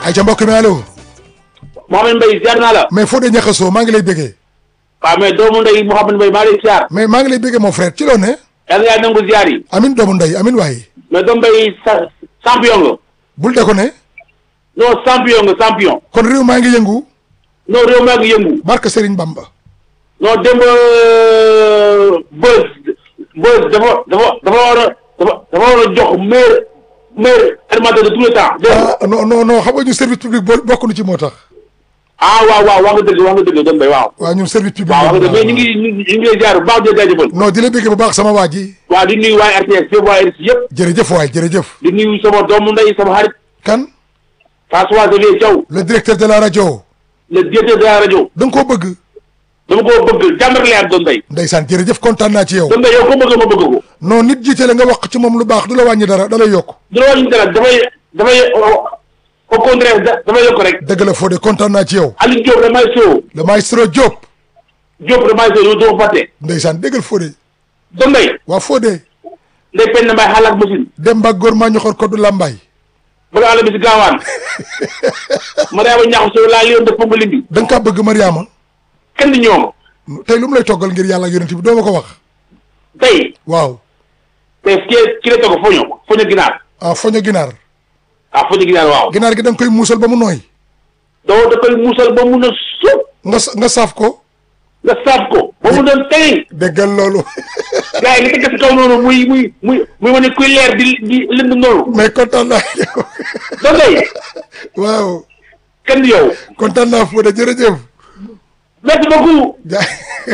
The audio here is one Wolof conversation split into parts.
ay ca mbokk mi allo Mouhamed Mbaye ziar naa la. mais Fodé Niakhasso maa ngi lay bëggee waaw mais doomu ndey Mouhamed Mbaye maa ngi lay ziar. mais maa ngi lay bëggee mon frère ci loo ne yàlla yaa nangu ziar yi. amin doomu ndey amin waaye mais doomu Mbaye sa champion nga. bul de ko ne non champion nga champion. kon réew maa ngi yëngu non réew maa ngi yëngu. barke Serigne Bamba non démb bës bës dafa dafa dafa war a dafa dafa war a jox meilleur meilleur animateur de tout le temps. dégg nga ah non non non xam nga ñu service public bo bokk na ci moo tax ah waaw waaw wax nga dëgg wax nga dëgg doomu Mbaye waaw. waaw ñun service public waaw wax nga dëgg mais ñu ngi ñu ngi ñu ngi lay ziar bu baax di la jaajëfal. non di la bëggee bu baax sama waa ji waaw di nuyu waa RTS yëpp waa RTS yëpp. jërëjëf waay jërëjëf di nuyu sama doomu ndey sama xarit kan François Xavier Thiaw le directeur de la rajo le directeur de la rajo. da nga koo bëgg dama koo bëgg jàmm rek lay am doom day ndeysaan jërëjëf kontaan naa ci yow doom day yow ko bëgg ma bëgg ko non nit jiite la nga wax ci moom lu baax du la wàññi dara da lay yokk du la wàññi dara dafay dafay au contraire da- dafay yokk rek dëgg la Fodé kontaan naa ci yow Aliou Diop damay soo le maestro Diop Diop damay soo yow doo fàtte ndeysaan déggal Fodé doom day waa Fodé ndey pen na mbay xalaat machine Demba góor maa ñoxor ko du làmbaay bëgg àll bi si gaawaan Mariama ñax soo laa liyoon de ponga limbi da nga kaa bëgg Mariama kenn di ñoom tey lu mu lay toggal ngir yàlla ak yonent bi doo ma ko wax tey waaw tey ki ki la togg foño foño ginaar ah foño ginaar ah foño ginaar waaw ginaar gi da nga koy muusal ba mu nooy doo da koy muusal ba mun a suuf nga sa- nga saaf ko nga saaf ko ba mu doon tey déggal loolu gars yi nga teg si kaw noonu muy muy muy muy wane kuy leer di di lënd noonu mais kontaan naa yow doom day waaw kenn du yow kontaan naa Fodé jërëjëf merci beaucoup jaay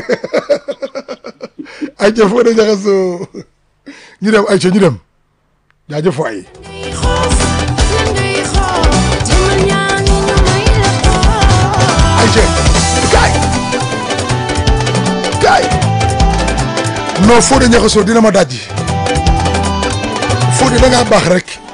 ay ca Fodé Niakhasso ñu dem ay ca ñu dem jaajëf waay ay ca gaay gaay non Fodé Niakhasso dina ma dajji Fodé da ngaa baax rek